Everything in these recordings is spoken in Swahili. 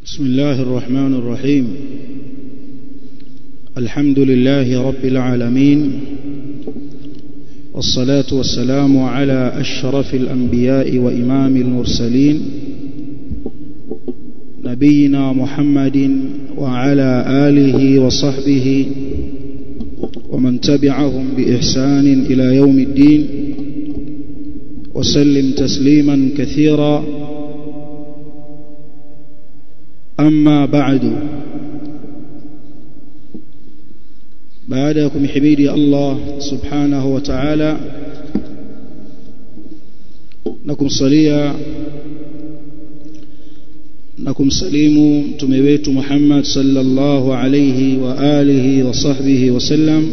بسم الله الرحمن الرحيم الحمد لله رب العالمين والصلاة والسلام على أشرف الأنبياء وإمام المرسلين نبينا محمد وعلى آله وصحبه ومن تبعهم بإحسان إلى يوم الدين وسلم تسليما كثيرا أما بعد بعدكم حميدي الله سبحانه وتعالى نكم صليا نكم سليم تمويت محمد صلى الله عليه وآله وصحبه وسلم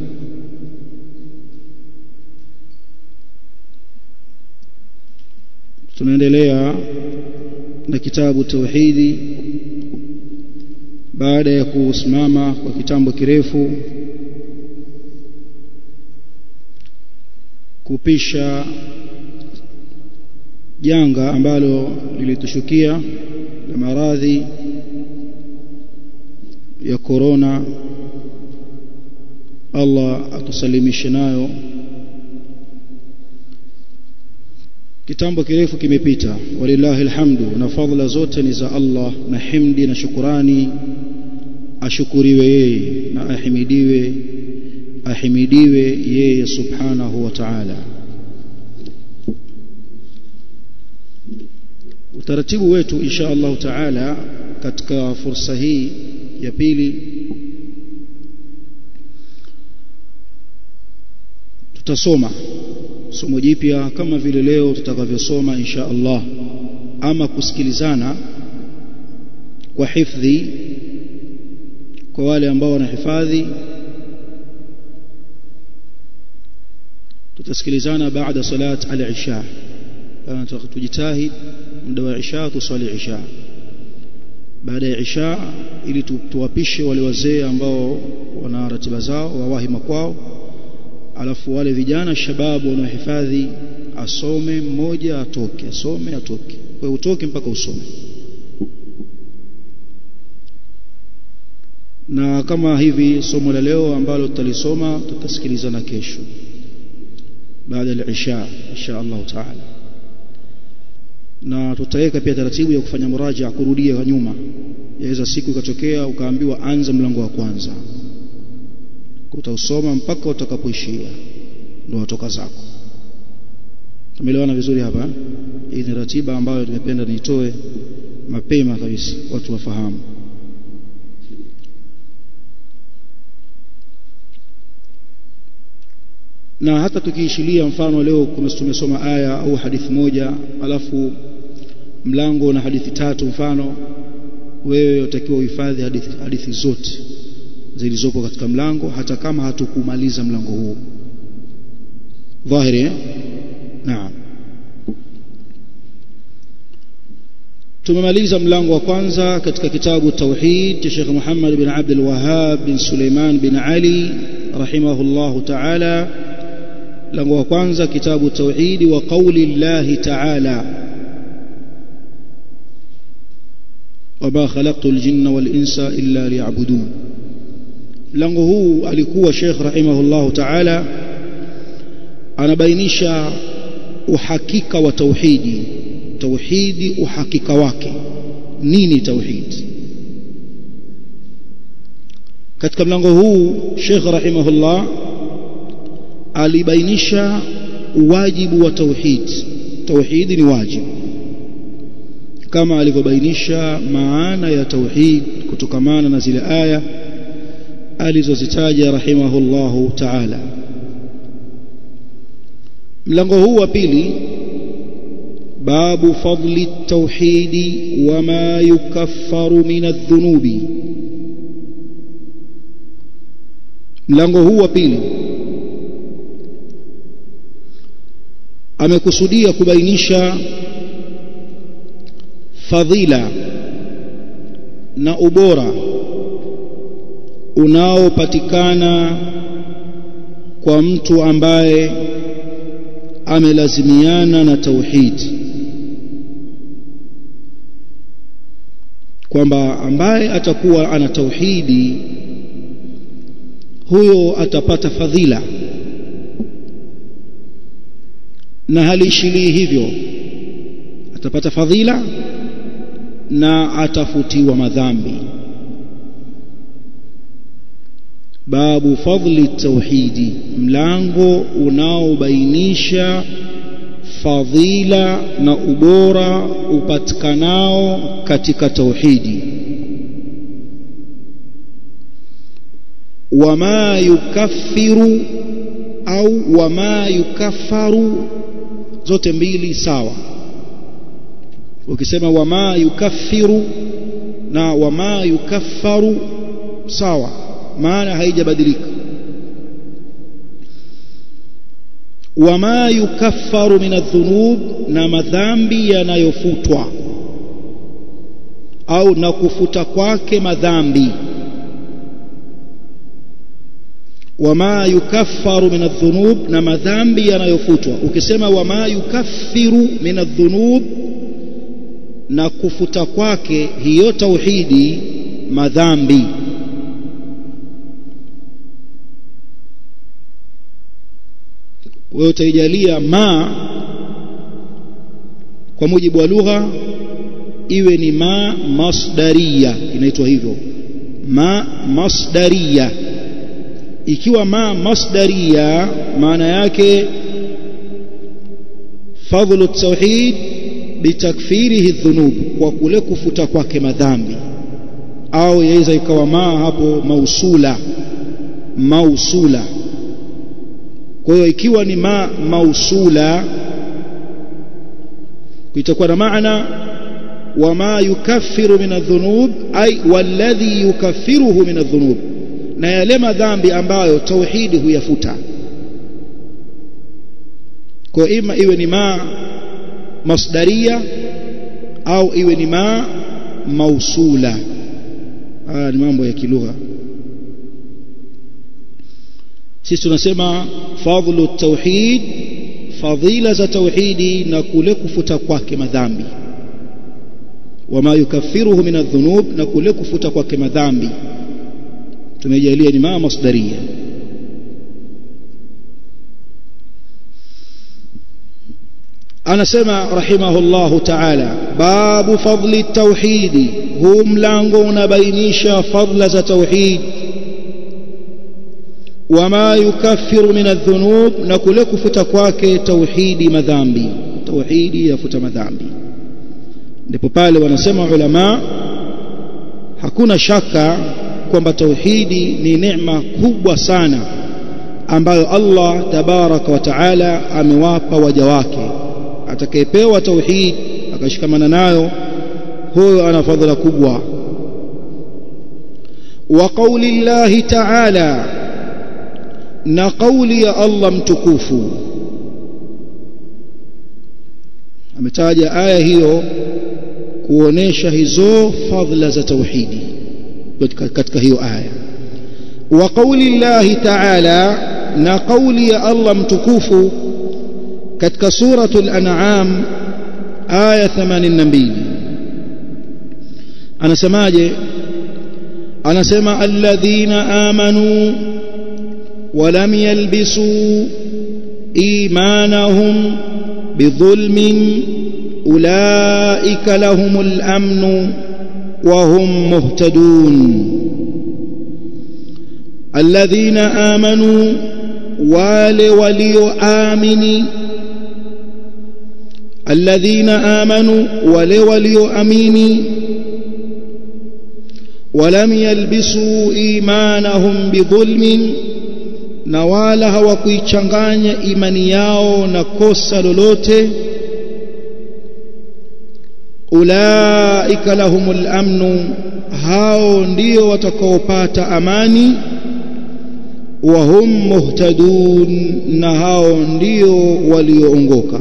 tunaendelea na kitabu tauhidi baada ya kusimama kwa kitambo kirefu kupisha janga ambalo lilitushukia la maradhi ya korona Allah atusalimishe nayo kitambo kirefu kimepita walillahi alhamdu na fadhila zote ni za Allah na himdi na shukurani ashukuriwe yeye na ahimidiwe ahimidiwe yeye subhanahu wa ta'ala utaratibu wetu insha Allah ta'ala katika fursa hii ya pili tutasoma somo jipya kama vile leo tutakavyosoma insha Allah ama kusikilizana kwa hifdhi kwa wale ambao wanahifadhi tutasikilizana baada salat al-isha tujitahid muda wa isha tusali isha baada ya isha ili tuwapishe wale wazee ambao wana ratiba zao wawahi makwao alafu wale vijana shababu wanaohifadhi asome mmoja atoke asome atoke kwa utoke mpaka usome na kama hivi somo la leo ambalo tutalisoma tutasikilizana kesho baada ya isha insha Allah taala na tutaweka pia taratibu ya kufanya muraja kurudia nyuma yaweza siku ikatokea ukaambiwa anza mlango wa kwanza utausoma mpaka utakapoishia ndio watoka zako tumeelewana vizuri hapa hii ni ratiba ambayo nimependa niitoe mapema kabisa watu wafahamu na hata tukiishilia mfano leo tumesoma aya au hadithi moja alafu mlango na hadithi tatu mfano wewe utakiwa uhifadhi hadithi, hadithi zote zilizopo katika mlango hata kama hatukumaliza mlango huo dhahiri eh? naam tumemaliza mlango wa kwanza katika kitabu tauhid cha Sheikh Muhammad bin Abdul Wahhab bin Suleiman bin Ali rahimahullahu ta'ala mlango wa kwanza kitabu tauhid wa qauli Allah ta'ala وما خلقت الجن والإنس إلا ليعبدون mlango huu alikuwa Sheikh rahimahullahu ta'ala anabainisha uhakika wa tauhidi tauhidi uhakika wake nini tauhid katika mlango huu Sheikh rahimahullah alibainisha wajibu wa tauhid tauhidi ni wajibu kama alivyobainisha maana ya tauhid kutokamana na zile aya alizozitaja rahimahullahu ta'ala mlango huu wa pili babu fadli tauhidi wama yukaffaru min adh-dhunubi mlango huu wa pili amekusudia kubainisha fadhila na ubora unaopatikana kwa mtu ambaye amelazimiana na tauhid kwamba ambaye atakuwa ana tauhidi huyo atapata fadhila na halishilii hivyo atapata fadhila na atafutiwa madhambi babu fadli tauhidi mlango unaobainisha fadhila na ubora upatikanao katika tauhidi wama yukaffiru au wama yukaffaru zote mbili sawa ukisema wama yukaffiru na wama yukaffaru sawa maana haijabadilika wama yukaffaru min adhunub na madhambi yanayofutwa au na kufuta kwake madhambi wama yukaffaru min adhunub na madhambi yanayofutwa ukisema wama yukaffiru min adhunub na kufuta kwake hiyo tauhidi madhambi wewe utaijalia ma kwa mujibu wa lugha iwe ni ma masdaria inaitwa hivyo ma masdaria ikiwa ma masdaria maana yake fadhlu tauhid bitakfirihi dhunub kwa kule kufuta kwake madhambi au yaweza ikawa ma hapo mausula mausula kwa hiyo ikiwa ni ma mausula itakuwa na maana wama yukaffiru min adhunub ay walladhi yukaffiruhu min adhunub na yale madhambi ambayo tauhidi huyafuta kwa ima iwe ni ma masdaria au iwe ni ma mausula haya ni mambo ya kilugha sisi tunasema fadhlu tauhid fadhila za tauhidi na kule kufuta kwake madhambi wama yukaffiruhu min adhunub na kule kufuta kwake madhambi tumejalia ni maa masdaria anasema rahimahullahu ta'ala babu fadli tauhidi huu mlango unabainisha fadla za tauhid wama yukaffiru min adhunub na kule kufuta kwake tauhidi madhambi tauhidi yafuta madhambi ndipo pale wanasema ulama hakuna shaka kwamba tauhidi ni neema kubwa sana ambayo Allah tabaraka wa taala amewapa waja wake atakayepewa tauhid akashikamana nayo huyo ana fadhila kubwa wa qauli llahi taala na kauli ya Allah mtukufu ametaja aya hiyo kuonesha hizo fadhila za tauhidi katika hiyo aya wa qauli llahi taala na kauli ya Allah mtukufu katika suratul an'am aya 82 anasemaje anasema alladhina amanu ولم يلبسوا إيمانهم بظلم أولئك لهم الأمن وهم مهتدون الذين آمنوا wale walioamini alladhina amanu wale walioamini walam yalbisu imanahum bidhulmin na wala hawakuichanganya imani yao na kosa lolote ulaika lahumul amnu hao ndio watakaopata amani wa hum muhtadun na hao ndio walioongoka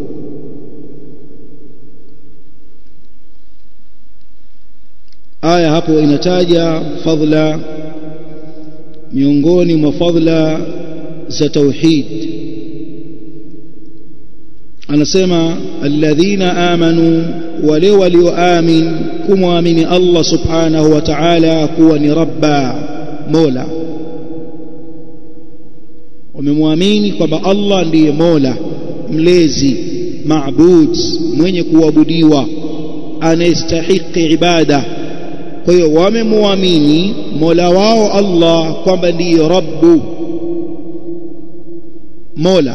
aya hapo inataja fadhila miongoni mwa fadhila za tauhid anasema alladhina amanu wale walioamin kumwamini Allah subhanahu wa ta'ala kuwa ni rabba mola wamemwamini kwamba Allah ndiye mola mlezi maabud mwenye kuabudiwa anayestahiki ibada kwa hiyo wamemwamini mola wao Allah kwamba ndiye rabbu mola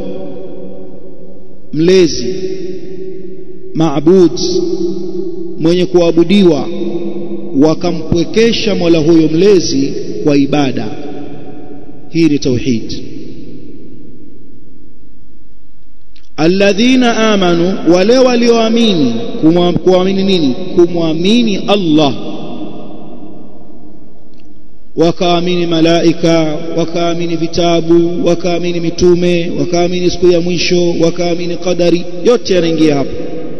mlezi maabud mwenye kuabudiwa wakampwekesha mola huyo mlezi kwa ibada hii ni tauhid alladhina amanu wale walioamini kuamini nini kumwamini Allah wakaamini malaika wakaamini vitabu wakaamini mitume wakaamini siku ya mwisho wakaamini qadari yote yanaingia hapo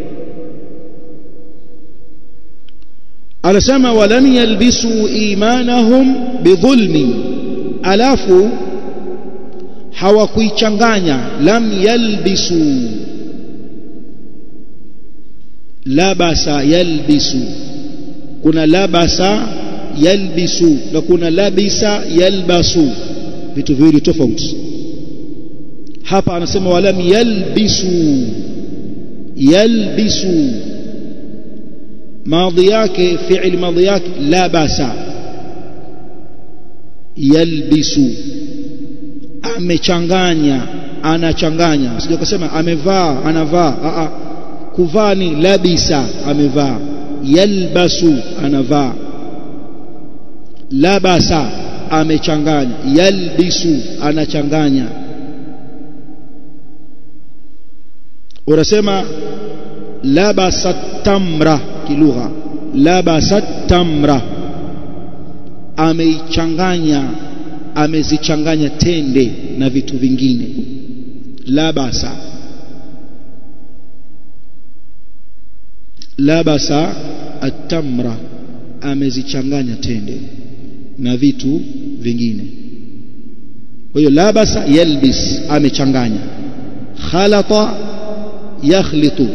anasema walam yalbisu imanahum bidhulmin alafu hawakuichanganya lam yalbisu labasa yalbisu kuna labasa yalbisu na kuna labisa yalbasu vitu viwili tofauti hapa anasema walam yalbisu yalbisu madhi yake fi'il madhi yake labasa yalbisu amechanganya anachanganya sije kusema amevaa anavaa a a kuvaa ni labisa amevaa yalbasu anavaa labasa amechanganya yalbisu anachanganya unasema labasa tamra kilugha labasa tamra ameichanganya amezichanganya tende na vitu vingine labasa labasa atamra amezichanganya tende na vitu vingine kwa hiyo labasa yalbis amechanganya khalata yakhlitu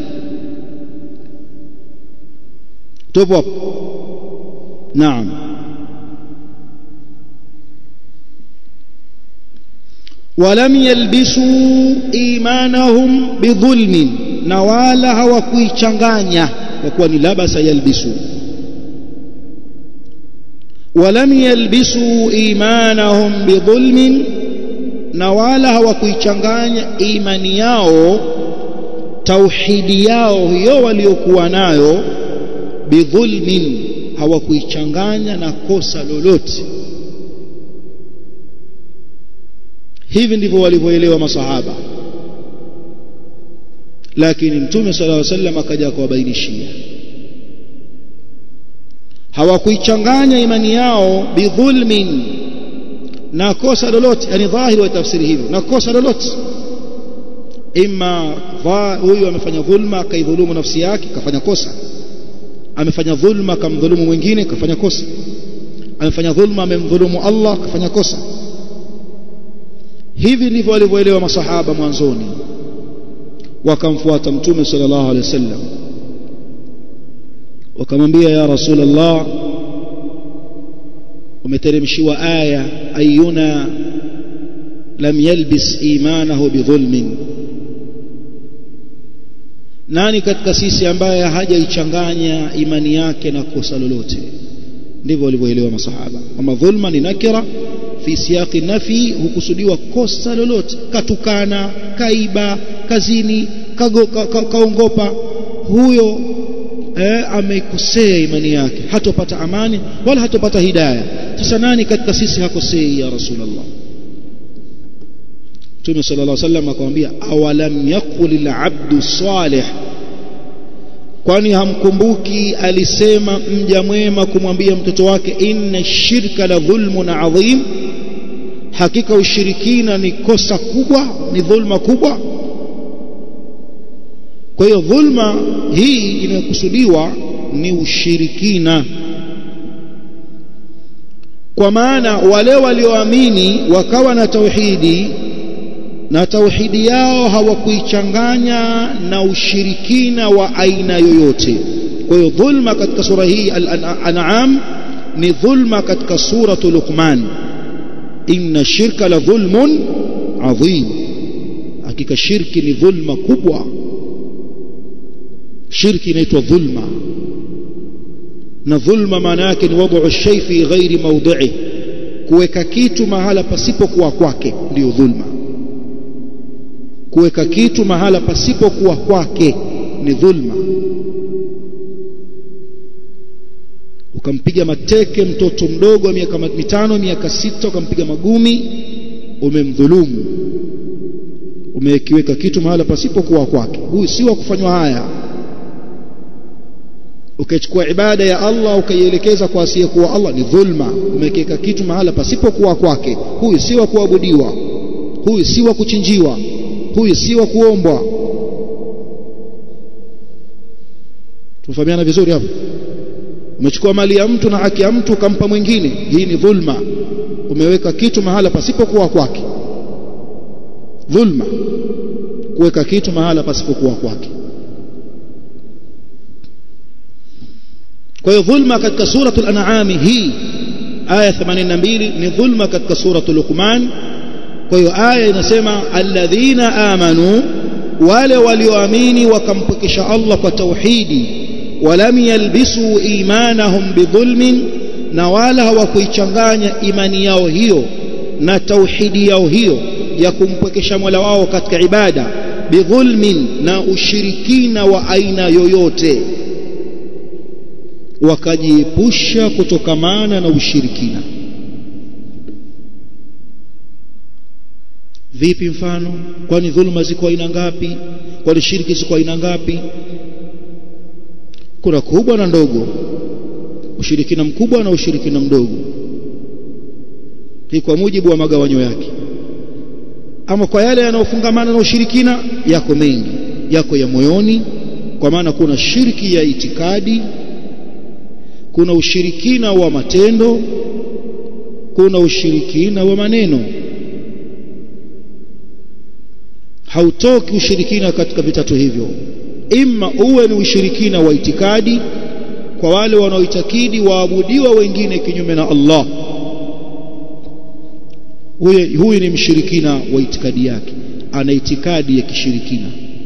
tupo hapo naam ولم يلبسوا إيمانهم بظلم نوالا hawakuichanganya kwa kuwa ni labasa yalbisu ولم يلبسوا إيمانهم بظلم na wala hawakuichanganya imani yao tauhidi yao hiyo waliokuwa nayo bidhulmin hawakuichanganya na kosa lolote hivi ndivyo walivyoelewa masahaba lakini mtume sallallahu alaihi wasallam akaja akawabainishia hawakuichanganya imani yao bidhulmin na kosa lolote yani dhahiri wa tafsiri hivyo na kosa lolote imma huyu amefanya dhulma akaidhulumu nafsi yake kafanya kosa amefanya dhulma akamdhulumu mwingine kafanya kosa amefanya dhulma amemdhulumu Allah kafanya kosa hivi ndivyo walivyoelewa masahaba mwanzoni wakamfuata mtume sallallahu alaihi wasallam wakamwambia ya rasulullah umeteremshiwa aya ayuna lam yalbis imanahu bidhulmin nani katika sisi ambaye hajaichanganya imani yake na kosa lolote ndivyo walivyoelewa masahaba kama dhulma ni nakira fi siyaqi nafi hukusudiwa kosa lolote katukana kaiba kazini kago, ka, ka, kaongopa huyo eh, ameikosea imani yake hatopata amani wala hatopata hidayah sasa nani katika sisi hakosei ya rasulullah Mtume sallallahu alaihi wasallam akamwambia awalam yaqul al-abdu salih kwani hamkumbuki alisema mja mwema kumwambia mtoto wake inna shirka la dhulmun adhim hakika ushirikina ni kosa kubwa ni dhulma kubwa kwa hiyo dhulma hii inayokusudiwa ni ushirikina kwa maana wale walioamini wakawa na tauhidi na tauhidi yao hawakuichanganya na ushirikina wa aina yoyote kwa hiyo dhulma katika sura hii al-an'am ni dhulma katika suratu luqman inna shirka la dhulmun adhim hakika shirki ni dhulma kubwa shirki inaitwa dhulma na dhulma maana yake ni wad'u shay fi ghairi mawdi'i kuweka kitu mahala pasipokuwa kwake ndiyo dhulma kuweka kitu mahala pasipokuwa kwake ni dhulma ukampiga mateke mtoto mdogo wa miaka mitano miaka sita ukampiga magumi umemdhulumu umekiweka kitu mahala pasipokuwa kwake huyu si wa kufanywa haya ukachukua ibada ya Allah ukaielekeza kwa asiyekuwa Allah ni dhulma umekiweka kitu mahala pasipokuwa kwake huyu si wa kuabudiwa huyu si wa kuchinjiwa huyu si wa kuombwa tufahamiana vizuri hapo umechukua mali ya mtu na haki ya mtu ukampa mwingine hii ni dhulma umeweka kitu mahala pasipokuwa kwake dhulma kuweka kitu mahala pasipokuwa kwake kwa hiyo dhulma katika suratul an'am hii aya 82 ni dhulma katika suratul luqman kwa hiyo aya inasema alladhina amanu wale walioamini wakampokesha Allah kwa tauhidi walam yalbisu imanahum bidhulmin na wala hawakuichanganya imani yao hiyo na tauhidi yao hiyo ya kumpwekesha Mola wao katika ibada bidhulmin na ushirikina wa aina yoyote wakajiepusha kutokamana na ushirikina vipi mfano kwani dhuluma ziko aina ngapi kwani shiriki ziko aina ngapi kuna kubwa na ndogo ushirikina mkubwa na ushirikina mdogo hii kwa mujibu wa magawanyo yake ama kwa yale yanayofungamana na ushirikina yako mengi yako ya moyoni kwa maana kuna shirki ya itikadi kuna ushirikina wa matendo kuna ushirikina wa maneno hautoki ushirikina katika vitatu hivyo imma uwe ni ushirikina wa itikadi kwa wale wanaoitakidi waabudiwa wengine kinyume na Allah huyu huyu ni mshirikina wa itikadi yake ana itikadi ya kishirikina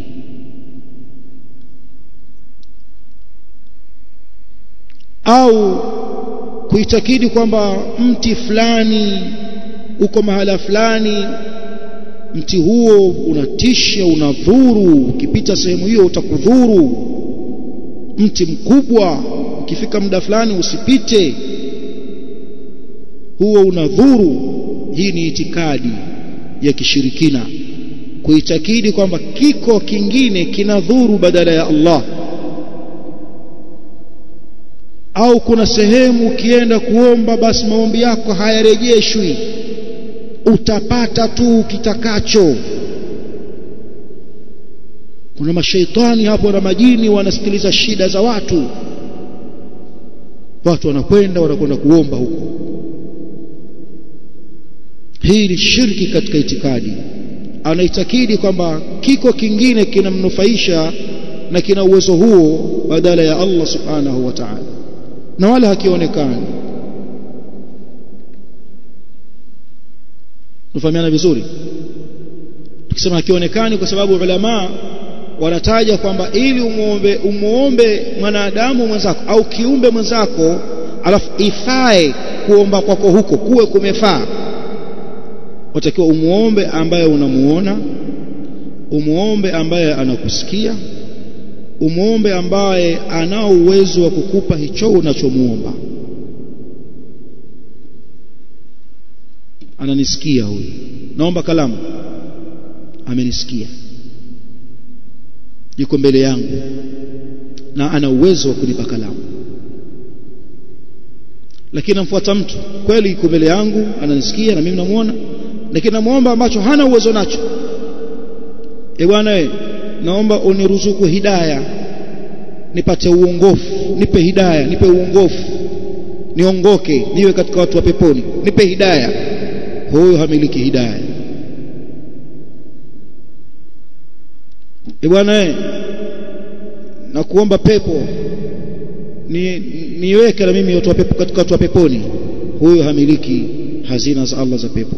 au kuitakidi kwamba mti fulani uko mahala fulani mti huo unatisha unadhuru ukipita sehemu hiyo utakudhuru mti mkubwa ukifika muda fulani usipite huo unadhuru hii ni itikadi ya kishirikina kuitakidi kwamba kiko kingine kinadhuru badala ya Allah au kuna sehemu ukienda kuomba basi maombi yako hayarejeshwi utapata tu kitakacho kuna mashaitani hapo na majini wanasikiliza shida za watu watu wanakwenda wanakwenda kuomba huko hii ni shirki katika itikadi anaitakidi kwamba kiko kingine kinamnufaisha na kina uwezo huo badala ya Allah subhanahu wa ta'ala na wala hakionekani tufahamiana vizuri tukisema hakionekani kwa sababu ulama wanataja kwamba ili umuombe umuombe mwanadamu mwenzako au kiumbe mwenzako alafu ifae kuomba kwako huko kuwe kumefaa watakiwa umuombe ambaye unamuona umuombe ambaye anakusikia umuombe ambaye anao uwezo wa kukupa hicho unachomuomba ananisikia huyu naomba kalamu amenisikia yuko mbele yangu na ana uwezo wa kunipa kalamu lakini namfuata mtu kweli yuko mbele yangu ananisikia na mimi namuona lakini namuomba ambacho hana uwezo nacho e bwana we naomba uniruzuku hidaya nipate uongofu nipe hidaya nipe uongofu niongoke niwe katika watu wa peponi nipe hidaya huyo hamiliki hidaya e bwana na kuomba pepo ni niweke na mimi watu wa pepo katika watu wa peponi huyo hamiliki hazina za Allah za pepo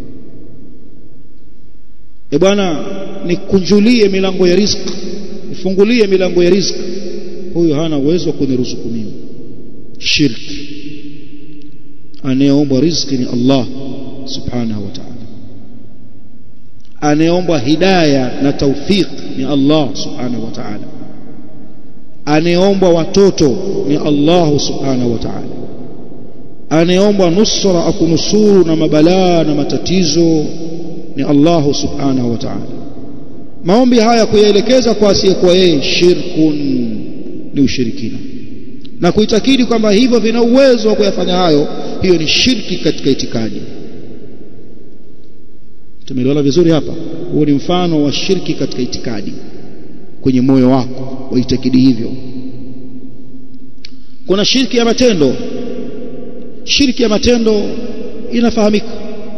e bwana nikunjulie milango ya riziki nifungulie milango ya riziki huyo hana uwezo wa kuniruzuku mimi shirki anayeomba riziki ni Allah subhanahu wa ta'ala anayeomba hidayah na tawfiq ni Allah subhanahu wa ta'ala anayeomba watoto ni Allah subhanahu wa ta'ala anayeomba nusra akunusuru na mabalaa na matatizo ni Allah subhanahu wa ta'ala maombi haya kuyaelekeza kwa asiyekuwa yeye shirkun ni ushirikina na kuitakidi kwamba hivyo vina uwezo wa kuyafanya hayo hiyo ni shirki katika itikadi tumeelewana vizuri hapa huo ni mfano wa shirki katika itikadi kwenye moyo wako waitakidi hivyo kuna shirki ya matendo shirki ya matendo inafahamika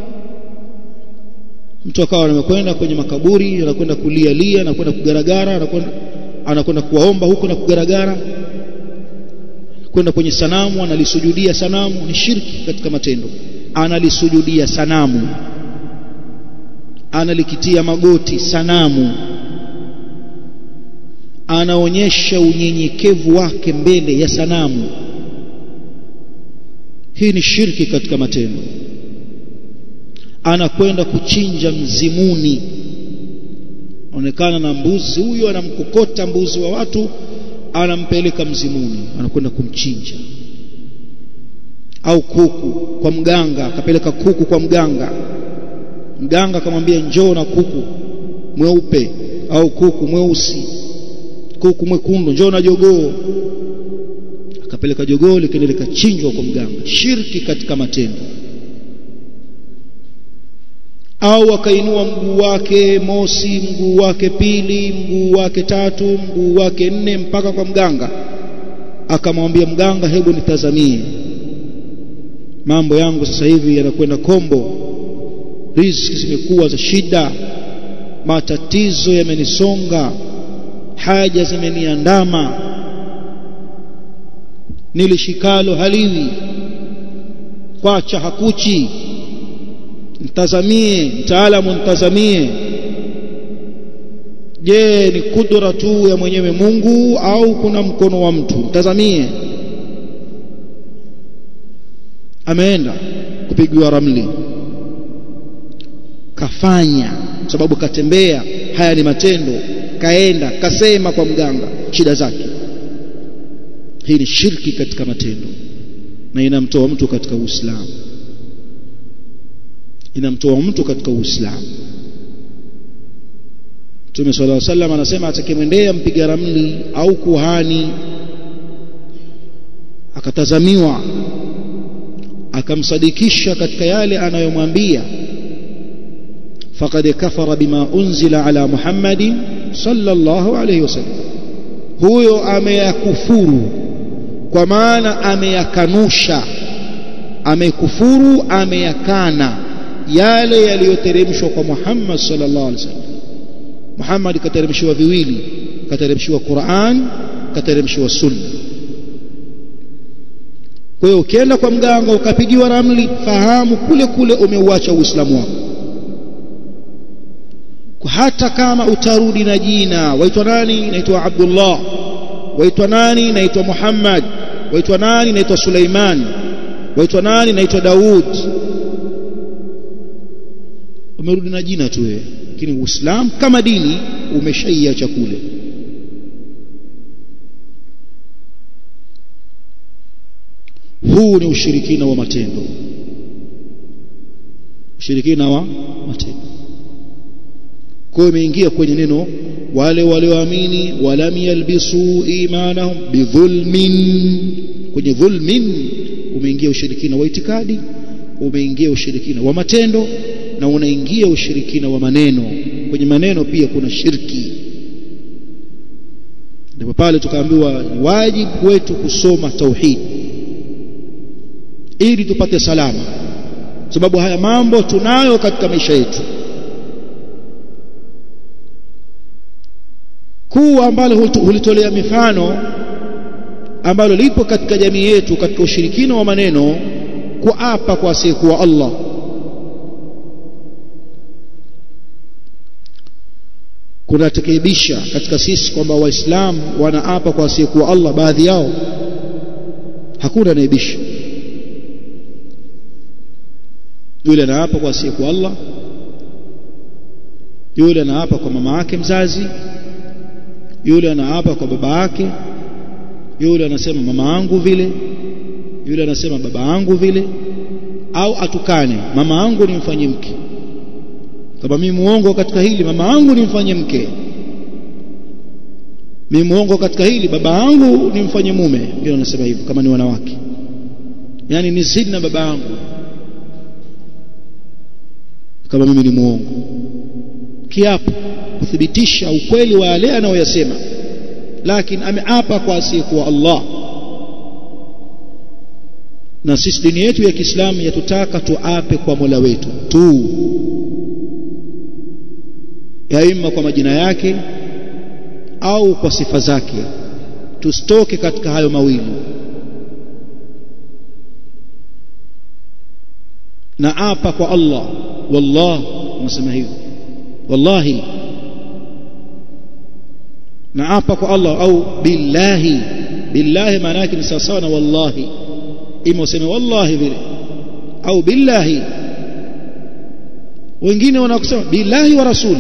mtu akawa anakwenda kwenye makaburi anakwenda kulia lia anakwenda kugaragara anakwenda anakwenda kuwaomba huko na kugaragara kwenda kwenye sanamu analisujudia sanamu ni shirki katika matendo analisujudia sanamu analikitia magoti sanamu anaonyesha unyenyekevu wake mbele ya sanamu hii ni shirki katika matendo anakwenda kuchinja mzimuni onekana na mbuzi huyo anamkokota mbuzi wa watu anampeleka mzimuni anakwenda kumchinja au kuku kwa mganga akapeleka kuku kwa mganga mganga akamwambia njoo na kuku mweupe au kuku mweusi kuku mwekundu njoo na jogoo akapeleka jogoo likaenda likachinjwa kwa mganga shirki katika matendo au akainua mguu wake mosi mguu wake pili mguu wake tatu mguu wake nne mpaka kwa mganga akamwambia mganga hebu nitazamie mambo yangu sasa hivi yanakwenda kombo riziki zimekuwa za shida matatizo yamenisonga haja zimeniandama nilishikalo haliwi kwacha hakuchi mtazamie mtaalamu mtazamie je ni kudra tu ya mwenyewe Mungu au kuna mkono wa mtu mtazamie ameenda kupigiwa ramli kafanya sababu katembea haya ni matendo kaenda kasema kwa mganga shida zake hii ni shirki katika matendo na inamtoa mtu katika Uislamu inamtoa mtu katika Uislamu Mtume صلى الله عليه وسلم anasema atakemwendea mpiga ramli au kuhani akatazamiwa akamsadikisha katika yale anayomwambia faqad kafara bima unzila ala Muhammadin sallallahu alayhi wasallam huyo ameyakufuru kwa maana ameyakanusha amekufuru ameyakana yale yaliyoteremshwa kwa Muhammad sallallahu alaihi wasallam Muhammad kateremshiwa viwili kateremshiwa Qur'an kateremshiwa Sunna kwa hiyo ukienda kwa mganga ukapigiwa ramli fahamu kule kule umeuacha Uislamu wako hata kama utarudi na jina waitwa nani naitwa Abdullah waitwa nani naitwa Muhammad waitwa nani naitwa Suleiman waitwa nani naitwa Daud umerudi na jina tu wewe lakini Uislamu kama dini umeshaiacha kule huu ni ushirikina wa matendo ushirikina wa matendo kwa hiyo imeingia kwenye neno wale walioamini walam yalbisu imanahum bidhulmin kwenye dhulmin umeingia ushirikina wa itikadi umeingia ushirikina wa matendo na unaingia ushirikina wa maneno kwenye maneno pia kuna shirki ndipo pale tukaambiwa wajibu wetu kusoma tauhid ili tupate salama sababu haya mambo tunayo katika maisha yetu kuu ambalo hulitolea mifano ambalo lipo katika jamii yetu katika ushirikina wa maneno kuapa kwa asiyekuwa Allah kunatekebisha katika sisi kwamba waislamu wanaapa kwa asiyekuwa Allah baadhi yao hakuna naibisha yule anaapa kwa asiyekuwa Allah yule anaapa kwa mama yake mzazi yule anaapa kwa baba yake yule anasema mama yangu vile yule anasema baba yangu vile au atukane mama yangu nimfanye mke kama mimi muongo katika hili mama yangu nimfanye mke mimi muongo katika hili baba yangu nimfanye mume ndio anasema hivyo kama ni wanawake yani ni zidi na baba yangu kama mimi ni muongo kiapo kuthibitisha ukweli wa yale anayoyasema lakini ameapa kwa asiyekuwa Allah na sisi dini yetu ya Kiislamu yatutaka tuape kwa Mola wetu tu yaima kwa majina yake au kwa sifa zake tusitoke katika hayo mawili na apa kwa Allah wallah unasema hivyo wallahi na apa kwa Allah au billahi billahi maana yake ni sawa na wallahi ima useme wallahi vile au billahi wengine wanakusema billahi wa rasul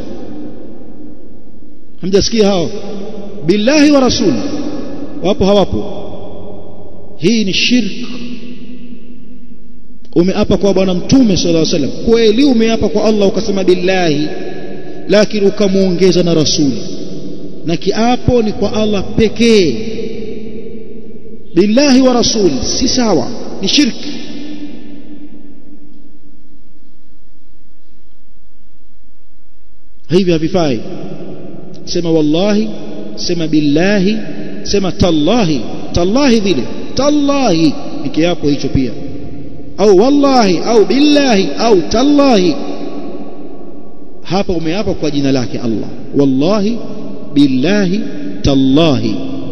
hamjasikia hao billahi wa rasul wapo hawapo hii ni shirk umeapa kwa bwana mtume sallallahu alaihi wasallam kweli umeapa kwa Allah ukasema billahi lakini ukamuongeza na rasul na kiapo ni kwa Allah pekee billahi wa rasul si sawa ni shirki hivi havifai sema wallahi sema billahi sema tallahi tallahi vile tallahi ni kiapo hicho pia au wallahi au billahi au tallahi hapa umeapa kwa jina lake Allah wallahi billahi tallahi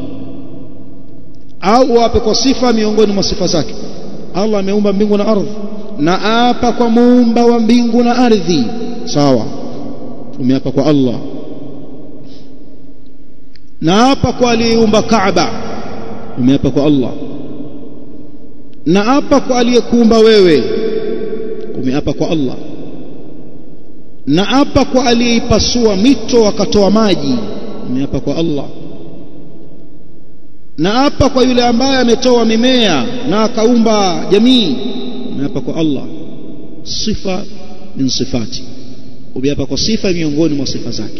au wape kwa sifa miongoni mwa sifa zake Allah ameumba mbingu na ardhi na apa kwa muumba wa mbingu na ardhi sawa umeapa kwa Allah na apa kwa aliyeumba Kaaba umeapa kwa Allah na apa kwa aliyekuumba wewe umeapa kwa Allah na apa kwa aliyeipasua mito akatoa maji umeapa kwa Allah na apa kwa yule ambaye ametoa mimea na akaumba jamii umeapa kwa Allah sifa min sifati umeapa kwa sifa miongoni mwa sifa zake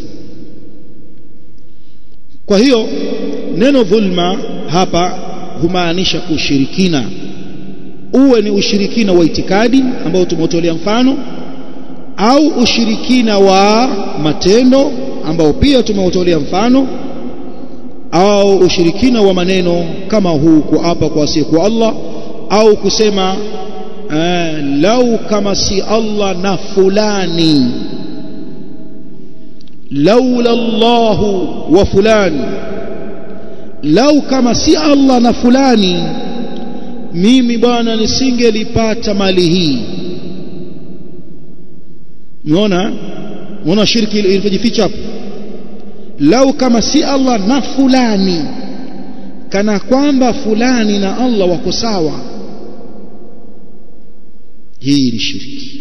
kwa hiyo neno dhulma hapa humaanisha ushirikina uwe ni ushirikina wa itikadi ambao tumeutolea mfano au ushirikina wa matendo ambao pia tumeutolea mfano au ushirikina wa maneno kama huu kuapa kwa asiyekuwa Allah au kusema uh, lau kama si Allah na fulani laula Allahu wa fulani lau kama si Allah na fulani mimi bwana nisingelipata mali hii umeona unaona shirki ilivyojificha hapo lau kama si Allah na fulani kana kwamba fulani na Allah wako sawa hii ni shirki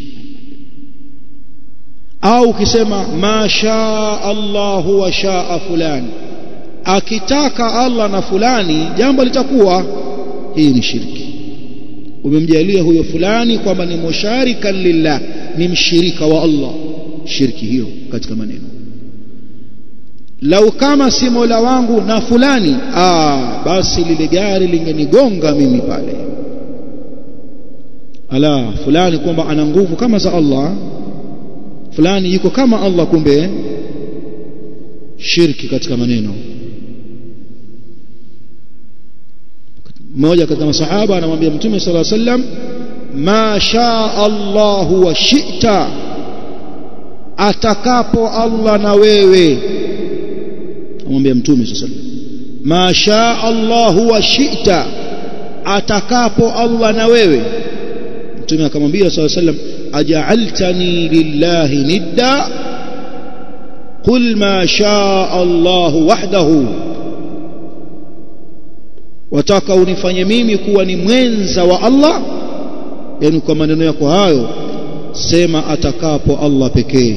au ukisema ma shaa Allahu wa shaa fulani akitaka Allah na fulani jambo litakuwa hii ni shirki umemjalia huyo fulani kwamba ni musharikan lillah ni mshirika wa Allah shirki hiyo katika maneno lau kama si Mola wangu na fulani aa basi lile gari lingenigonga mimi pale ala fulani kwamba ana nguvu kama za Allah fulani yuko kama Allah kumbe shirki katika maneno mmoja katika masahaba anamwambia mtume sala sallam ma shaa Allahu wa shi'ta atakapo Allah na wewe amwambia mtume sallallahu alaihi wasallam ma shaa Allah wa shi'ta atakapo Allah na wewe mtume akamwambia sallallahu alaihi wasallam aj'altani lillahi nidda qul ma shaa Allah wahdahu wataka unifanye mimi kuwa ni mwenza wa Allah yani kwa maneno yako hayo sema atakapo Allah pekee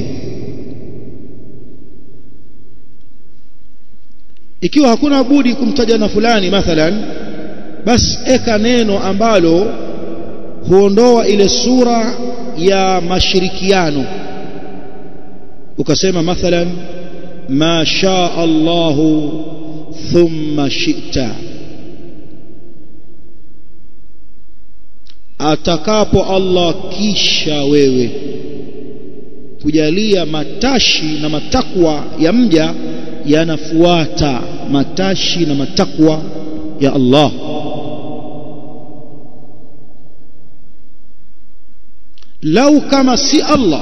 ikiwa hakuna budi kumtaja na fulani mathalan basi eka neno ambalo huondoa ile sura ya mashirikiano ukasema mathalan ma shaa Allahu thumma shi'ta atakapo Allah kisha wewe kujalia matashi na matakwa ya mja yanafuata matashi na matakwa ya Allah lau kama si Allah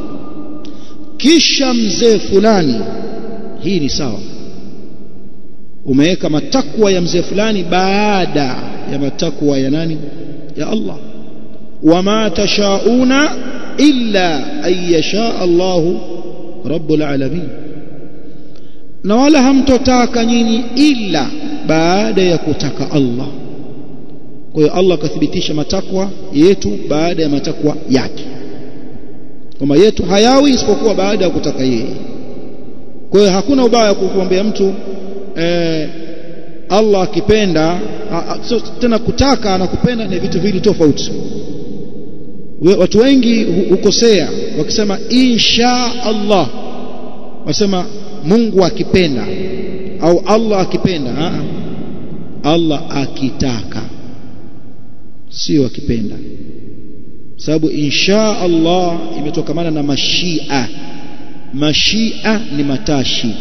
kisha mzee fulani hii ni sawa umeweka matakwa ya mzee fulani baada ya matakwa ya nani ya Allah wama tashauna illa an yasha Allah rabbul alamin na wala hamtotaka nyinyi ila baada ya kutaka Allah kwa hiyo Allah akathibitisha matakwa yetu baada ya matakwa yake kwamba yetu hayawi isipokuwa baada ya kutaka yeye kwa hiyo hakuna ubaya kumwambia mtu eh, Allah akipenda so, tena kutaka na kupenda ni vitu viwili tofauti watu wengi hukosea wakisema insha Allah wasema Mungu akipenda au Allah akipenda Aa, Allah akitaka sio akipenda sababu insha Allah imetokamana na mashia mashia ni matashi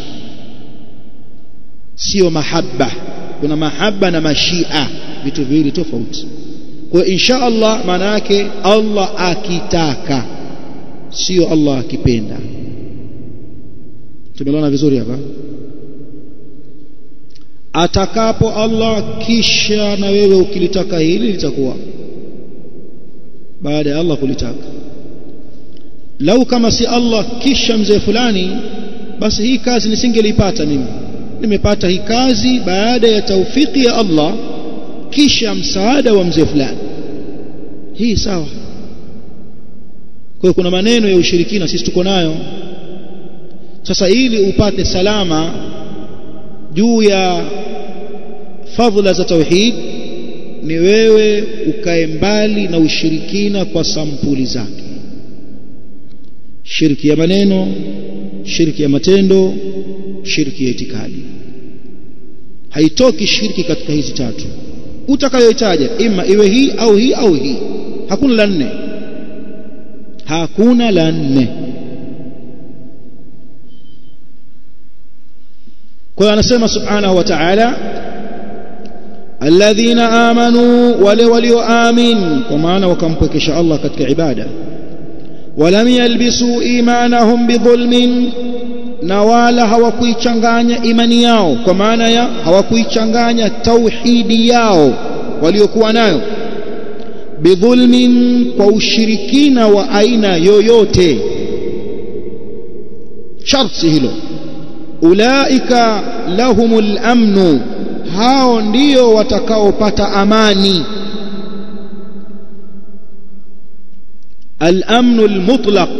sio mahaba kuna mahaba na mashia vitu viwili tofauti kwa insha Allah maana yake Allah akitaka sio Allah akipenda tumeelewana vizuri hapa atakapo Allah kisha na wewe ukilitaka hili litakuwa baada ya Allah kulitaka lau kama si Allah kisha mzee fulani basi hii kazi nisingelipata mimi nimepata hii kazi baada ya taufiki ya Allah kisha msaada wa mzee fulani hii sawa kwa hiyo kuna maneno ya ushirikina sisi tuko nayo sasa ili upate salama juu ya fadhila za tauhid ni wewe ukae mbali na ushirikina kwa sampuli zake shirki ya maneno shirki ya matendo shirki ya itikadi haitoki shirki katika hizi tatu utakayoitaja ima iwe hii au hii au hii hakuna la nne hakuna la nne kwa hiyo anasema subhanahu wa ta'ala alladhina amanu wale walioamin kwa maana wakampwekesha Allah katika ibada walam yalbisu imanahum bidhulmin na wala hawakuichanganya imani yao kwa maana ya hawakuichanganya tauhidi yao waliokuwa nayo bidhulmin kwa ushirikina wa aina yoyote sharti hilo ulaika lahumul amnu hao ndio watakaopata amani al-amnu al-mutlaq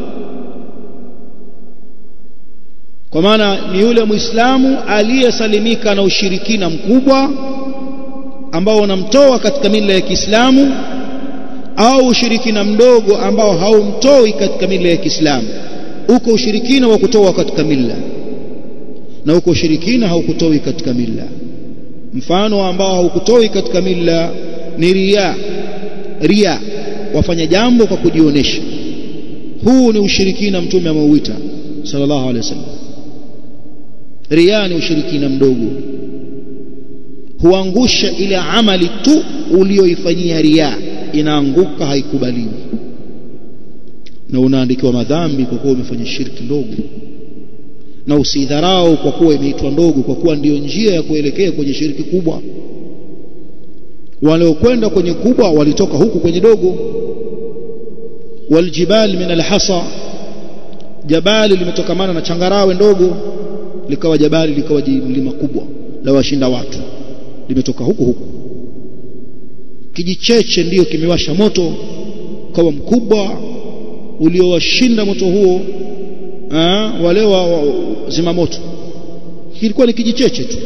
kwa maana ni yule muislamu aliyesalimika na ushirikina mkubwa ambao unamtoa katika mila ya Kiislamu au ushirikina mdogo ambao haumtoi katika mila ya Kiislamu uko ushirikina wa kutoa katika mila na uko ushirikina haukutoi katika mila mfano ambao haukutoi katika mila ni ria ria wafanya jambo kwa kujionyesha huu ni ushirikina mtume ameuita sallallahu alaihi wasallam ria ni ushirikina mdogo huangusha ile amali tu ulioifanyia ria inaanguka haikubaliwi na unaandikiwa madhambi kwa kuwa umefanya shirki ndogo na usidharau kwa kuwa imeitwa ndogo kwa kuwa ndiyo njia ya kuelekea kwenye shiriki kubwa waliokwenda kwenye kubwa walitoka huku kwenye dogo waljibal min alhasa jabali limetokamana na changarawe ndogo likawa jabali likawa mlima kubwa la washinda watu limetoka huku huku kijicheche ndiyo kimewasha moto ukawa mkubwa uliowashinda moto huo aa, wale wa, wa zima moto kilikuwa ni kijicheche tu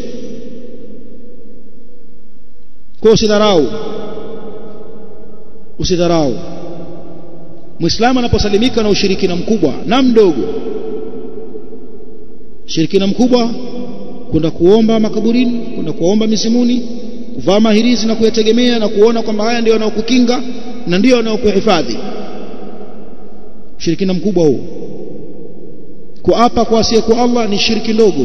kwa usidharau usidharau muislamu anaposalimika na ushirikina mkubwa na mdogo ushirikina mkubwa kwenda kuomba makaburini kwenda kuomba mizimuni kuvaa mahirizi na kuyategemea na kuona kwamba haya ndio yanayokukinga na ndio yanayokuhifadhi ushirikina mkubwa huo kuapa kwa asiyekuwa Allah ni shiriki ndogo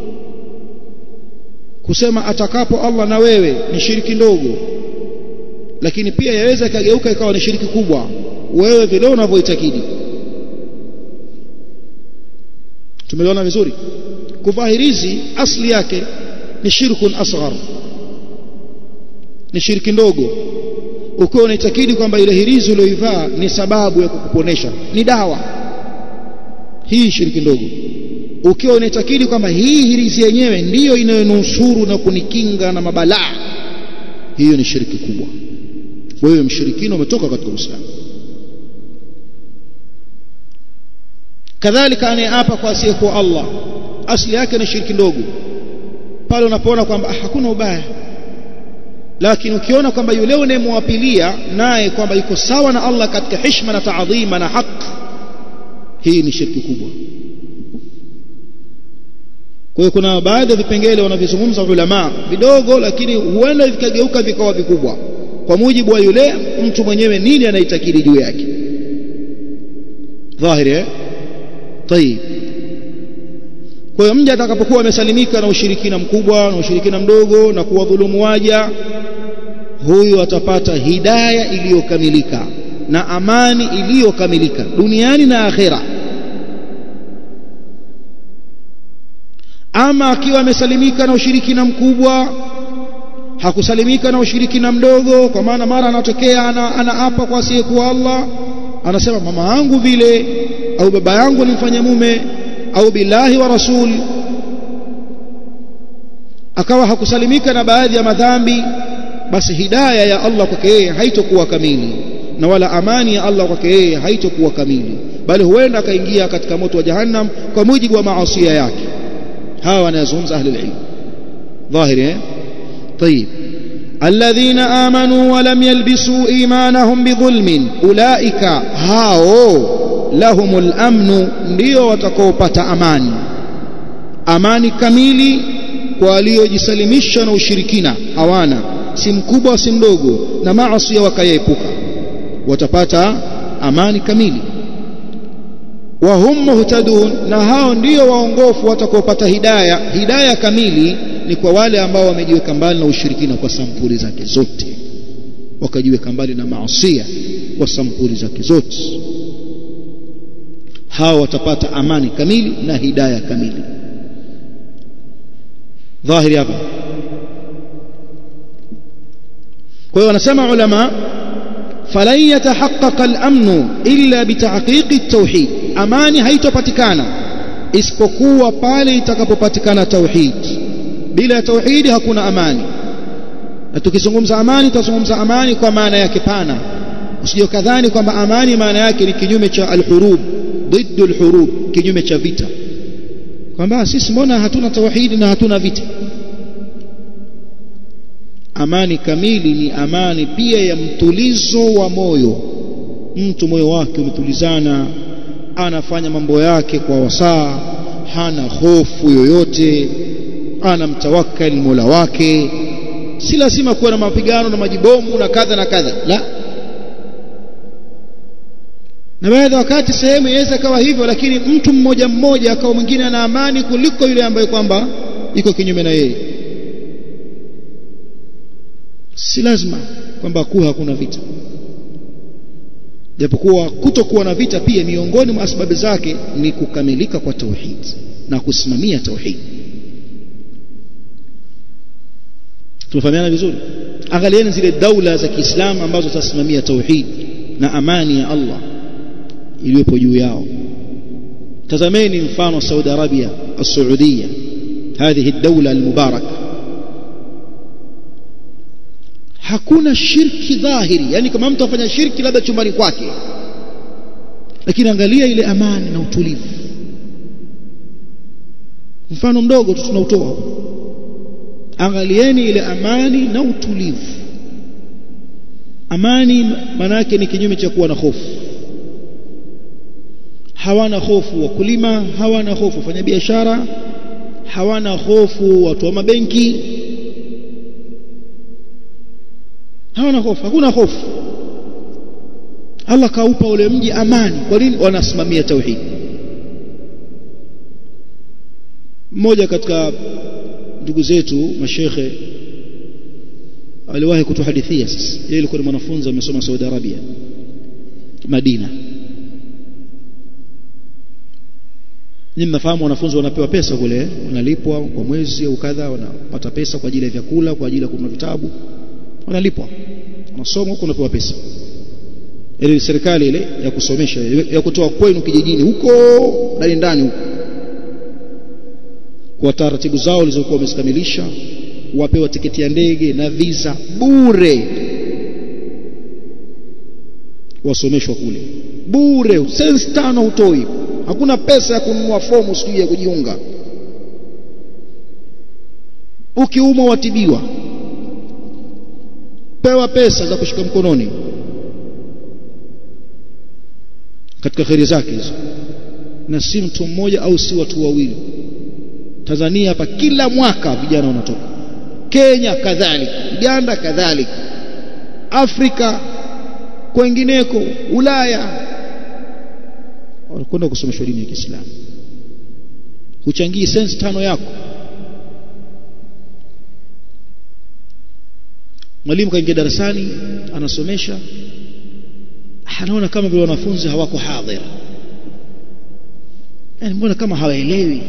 kusema atakapo Allah na wewe ni shiriki ndogo lakini pia yaweza ikageuka ikawa ni shiriki kubwa wewe vile unavyoitakidi tumeliona vizuri kuvaa hirizi asli yake ni shirkun asghar ni shiriki ndogo ukiwa unaitakidi kwamba ile hirizi uliyoivaa ni sababu ya kukuponesha ni dawa hii shiriki ndogo ukiwa unaitakidi kwamba hii hirizi yenyewe ndiyo inayonusuru na kunikinga na mabalaa hiyo ni shiriki kubwa wewe mshirikina umetoka katika Uislamu kadhalika anayeapa kwa asiyekuwa Allah asili yake ni shiriki ndogo pale unapoona kwamba ah, hakuna ubaya lakini ukiona kwamba yule unayemwapilia naye kwamba yuko sawa na Allah katika heshima na taadhima na haki hii ni shirki kubwa kwa hiyo kuna baadhi ya vipengele wanavizungumza ulama vidogo lakini huenda vikageuka vikawa vikubwa kwa mujibu wa yule mtu mwenyewe nini anaitakidi juu yake dhahiri eh طيب kwa hiyo mja atakapokuwa amesalimika na ushirikina mkubwa na ushirikina mdogo na kuwadhulumu waja huyu atapata hidaya iliyokamilika na amani iliyokamilika duniani na akhera ama akiwa amesalimika na ushirikina mkubwa hakusalimika na ushirikina mdogo kwa maana mara anatokea ana, anaapa kwa asiyekuwa Allah anasema mama yangu vile au baba yangu nimfanya mume au billahi wa rasul akawa hakusalimika na baadhi ya madhambi basi hidaya ya Allah kwake yeye haitokuwa kamili na wala amani ya Allah kwake yeye haitokuwa kamili bali huenda akaingia katika moto wa jahannam kwa mujibu wa maasi yake hawa wanazungumza ahli ilm dhahiri eh طيب الذين آمنوا ولم يلبسوا إيمانهم بظلم أولئك هاو لهم الأمن ndio watakaopata amani amani kamili kwa waliojisalimisha na ushirikina hawana si mkubwa si mdogo na maasi wakayaepuka watapata amani kamili wa hum muhtadun na hao ndio waongofu watakaopata hidaya hidaya kamili ni kwa wale ambao wamejiweka mbali na ushirikina kwa sampuli zake zote wakajiweka mbali na maasia kwa sampuli zake zote hao watapata amani kamili na hidaya kamili dhahiri hapa kwa hiyo wanasema ulama falan yatahaqqaqa al-amnu illa bitahqiqi at-tauhid amani haitopatikana isipokuwa pale itakapopatikana tauhid bila tauhidi hakuna amani na tukizungumza amani tutazungumza amani kwa maana yake pana usije kadhani kwamba amani maana yake ni kinyume cha al-hurub ضد الحروب kinyume cha vita kwamba sisi mbona hatuna tauhidi na hatuna vita amani kamili ni amani pia ya mtulizo wa moyo mtu moyo wake umetulizana anafanya mambo yake kwa wasaa hana hofu yoyote anamtawakkali Mola wake si lazima kuwa na mapigano na majibomu na kadha na kadha la na baadhi wakati sehemu inaweza kawa hivyo lakini mtu mmoja mmoja akawa mwingine ana amani kuliko yule ambaye kwamba iko kinyume na yeye si lazima kwamba kuwa hakuna vita japokuwa kutokuwa na vita pia miongoni mwa sababu zake ni kukamilika kwa tauhid na kusimamia tauhid tumefahamiana vizuri angalieni zile daula za Kiislamu ambazo zitasimamia tauhid na amani ya Allah iliyopo juu yao tazameni mfano Saudi Arabia السعودية هذه الدولة المباركة hakuna shirki dhahiri yani kama mtu afanya shirki labda chumbani kwake lakini angalia ile amani na utulivu mfano mdogo tu tunautoa angalieni ile amani na utulivu amani maana yake ni kinyume cha kuwa na hofu hawana hofu wakulima hawana hofu wafanya biashara hawana hofu watu wa mabenki hawana hofu hakuna hofu Allah kaupa ule mji amani kwa nini wanasimamia tauhid mmoja katika ndugu zetu mashekhe aliwahi kutuhadithia sasa yeye alikuwa ni mwanafunzi amesoma Saudi Arabia Madina Ninyi mnafahamu wanafunzi wanapewa pesa kule, wanalipwa kwa mwezi au kadha, wanapata pesa kwa ajili ya vyakula, kwa ajili ya kununua vitabu, wanalipwa, wanasoma huko, wanapewa pesa. Ile serikali ile ya kusomesha ya kutoa kwenu kijijini huko ndani ndani huko, kwa taratibu zao walizokuwa wamezikamilisha, wapewa tiketi ya ndege na visa bure, wasomeshwa kule bure, sensi tano hutoi hakuna pesa ya kununua fomu sijui ya kujiunga ukiumwa watibiwa pewa pesa za kushika mkononi katika kheri zake hizo na si mtu mmoja au si watu wawili Tanzania hapa kila mwaka vijana wanatoka Kenya kadhalika Uganda kadhalika Afrika kwengineko Ulaya wanakwenda kusomeshwa dini ya Kiislamu huchangii sense tano yako mwalimu kaingia darasani anasomesha anaona kama vile wanafunzi hawako hadhir yani mbona kama hawaelewi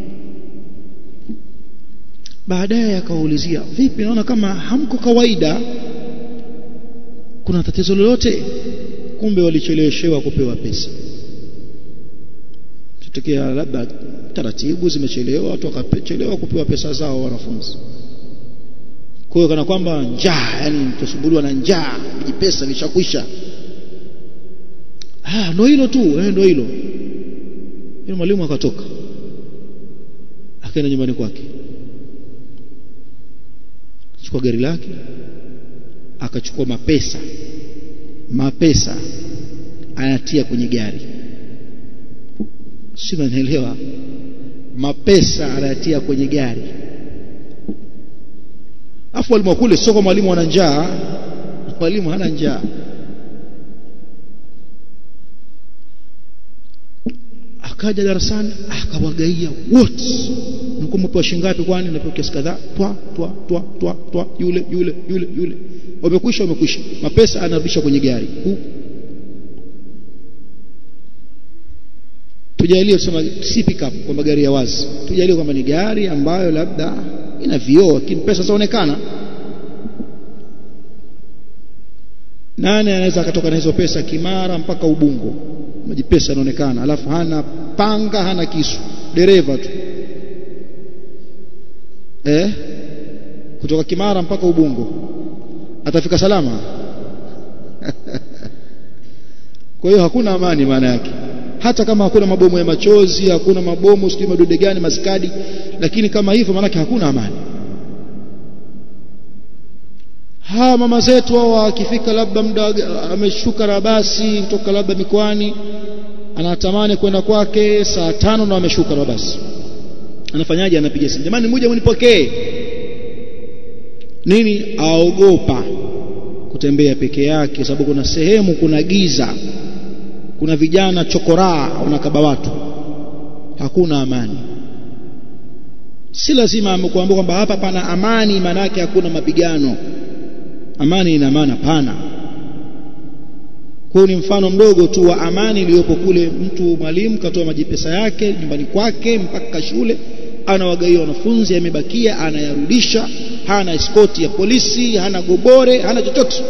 baadaye akawaulizia vipi naona kama hamko kawaida kuna tatizo lolote kumbe walicheleweshewa kupewa pesa tutokea labda taratibu zimechelewa watu wakachelewa kupewa pesa zao wanafunzi kwa hiyo kana kwamba njaa yani tusumbuliwa na njaa vijipesa vishakwisha ah ndo hilo tu eh ndo hilo yule mwalimu akatoka akaenda nyumbani kwake chukua gari lake akachukua mapesa mapesa anatia kwenye gari si naelewa mapesa anatia kwenye gari afu walimu kule sio kwa mwalimu ana njaa mwalimu hana njaa akaja darasani akawagaia wote mlikuwa mpewa shingapi kwani napewa kiasi kadhaa twa twa twa twa twa yule yule yule yule wamekwisha wamekwisha mapesa anarudisha kwenye gari Hu. tujalie tusema si pickup kwamba gari ya wazi tujalie kwamba ni gari ambayo labda ina vioo lakini pesa zaonekana nane anaweza akatoka na hizo pesa Kimara mpaka Ubungo maji pesa yanaonekana alafu hana panga hana kisu dereva tu eh kutoka Kimara mpaka Ubungo atafika salama kwa hiyo hakuna amani maana yake hata kama hakuna mabomu ya machozi hakuna mabomu sijui madude gani maskadi lakini kama hivyo maana hakuna amani hawa mama zetu hao akifika labda muda ameshuka na basi kutoka labda mikoani anatamani kwenda kwake saa tano na ameshuka na basi anafanyaje anapiga simu jamani mmoja mnipokee nini aogopa kutembea peke yake sababu kuna sehemu kuna giza kuna vijana chokoraa wanakaba watu hakuna amani si lazima amekuambia kwamba hapa pana amani maana yake hakuna mapigano amani ina maana pana kwa ni mfano mdogo tu wa amani iliyopo kule mtu mwalimu katoa majipesa yake nyumbani kwake mpaka shule anawagaia wanafunzi yamebakia anayarudisha hana eskoti ya polisi hana gobore hana chochote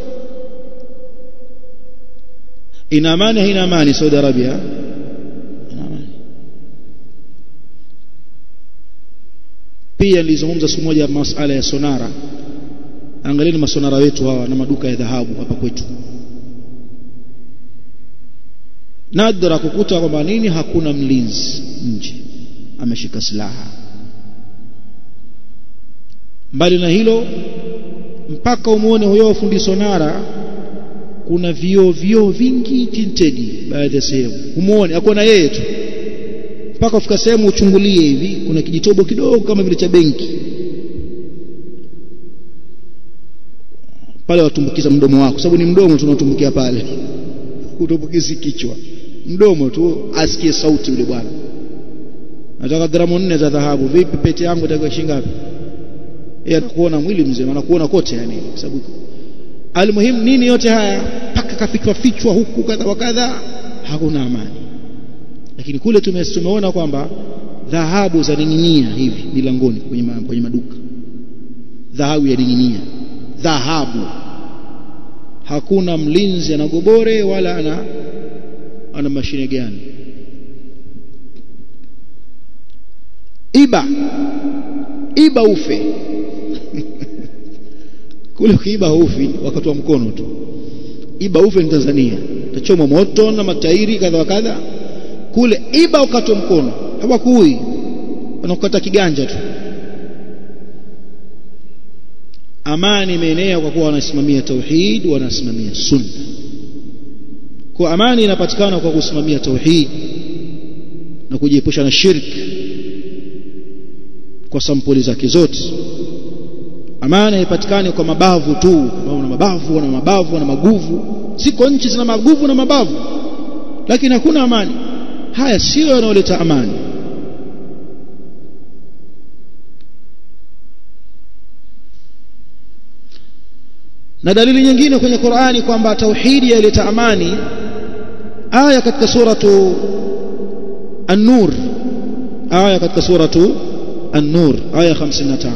ina amani haina amani Saudi Arabia ina amani pia nilizungumza siku moja masala ya sonara angalieni masonara wetu hawa na maduka ya dhahabu hapa kwetu nadra kukuta kwamba nini hakuna mlinzi nje ameshika silaha mbali na hilo mpaka umuone huyo fundi sonara kuna vioo vioo vingi tintedi baadhi ya sehemu umuone akona yeye tu mpaka ufika sehemu uchungulie hivi kuna kijitobo kidogo kama vile cha benki pale watumbukiza mdomo wako sababu ni mdomo tunatumbukia pale utumbukizi kichwa mdomo tu asikie sauti yule bwana nataka gramu nne za dhahabu vipi pete yangu itakuwa shilingi ngapi yeye anakuona mwili mzima anakuona kote yani kwa sababu almuhimu nini yote haya paka kafichwa fichwa huku kadha wa kadha hakuna amani lakini kule tume, tumeona kwamba dhahabu zaning'inia hivi milangoni kwenye, ma, kwenye maduka dhahabu yaning'inia dhahabu hakuna mlinzi ana gobore wala ana ana mashine gani iba iba ufe kule ukiiba ufi wakati wa mkono tu iba ufe ni Tanzania tachoma moto na matairi kadha wa kadha kule iba wakati wa mkono hawakui wanakukata kiganja tu amani imeenea kwa kuwa wanasimamia tauhid wanasimamia sunna kwa amani inapatikana kwa kusimamia tauhid na kujiepusha na shirki kwa sampuli zake zote amani haipatikani kwa mabavu tu wana mabavu wana mabavu wana maguvu siko nchi zina maguvu na mabavu lakini hakuna amani haya sio yanayoleta amani na dalili nyingine kwenye Qur'ani kwamba tauhidi yaleta amani aya katika suratu an-nur aya katika suratu an-nur aya 55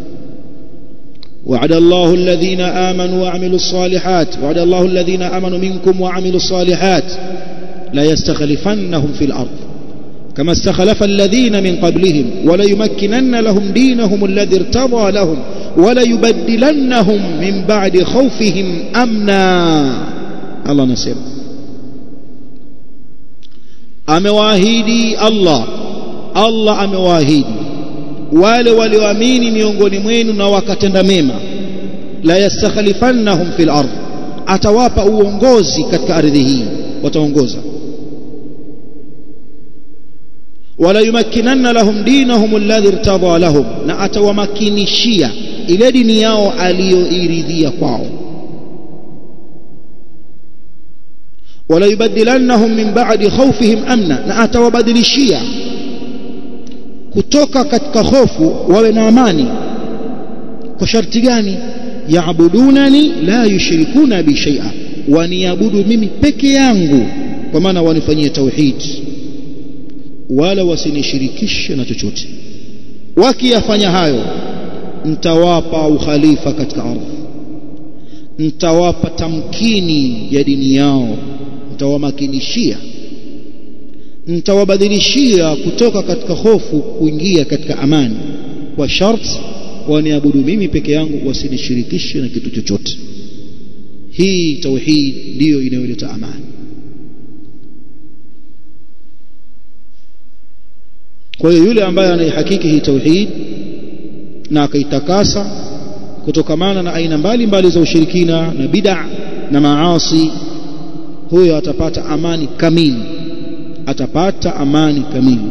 وعد الله الذين آمنوا وعملوا الصالحات وعد الله الذين آمنوا منكم وعملوا الصالحات لا يستخلفنهم في الأرض كما استخلف الذين من قبلهم وليمكنن لهم دينهم الذي ارتضى لهم وليبدلنهم من بعد خوفهم أمنا الله نسير amewaahidi Allah Allah amewaahidi wale walioamini miongoni mwenu na wakatenda mema la yastakhlifannahum fil ardh atawapa uongozi katika ardhi hii wataongoza wala yumakkinanna lahum dinahum alladhi irtadha lahum na atawamakinishia ile dini yao aliyoiridhia kwao wala yubaddilannahum min ba'di khawfihim amna na atawabadilishia kutoka katika hofu wawe na amani kwa sharti gani yaabudunani la yushrikuna bi shay'a waniabudu mimi peke yangu kwa maana wanifanyie tauhid wala wasinishirikishe na chochote wakiyafanya hayo mtawapa ukhalifa katika ardhi mtawapa tamkini ya dini yao mtawamakinishia mtawabadilishia kutoka katika hofu kuingia katika amani kwa sharti waniabudu mimi peke yangu wasinishirikishe na kitu chochote hii tauhid ndiyo inayoleta amani kwa hiyo yule ambaye anaihakiki hii tauhid na akaitakasa kutokamana na aina mbalimbali za ushirikina na bid'a na maasi huyo atapata amani kamili atapata amani kamili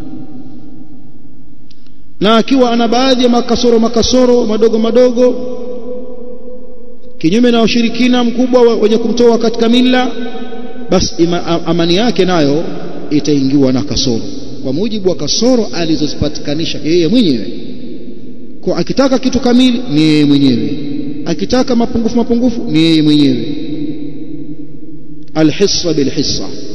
na akiwa ana baadhi ya makasoro makasoro madogo madogo kinyume na ushirikina mkubwa wenye kumtoa katika mila basi amani yake nayo itaingiwa na kasoro kwa mujibu wa kasoro alizozipatikanisha yeye mwenyewe kwa akitaka kitu kamili ni yeye mwenyewe akitaka mapungufu mapungufu ni yeye mwenyewe alhissa bilhissa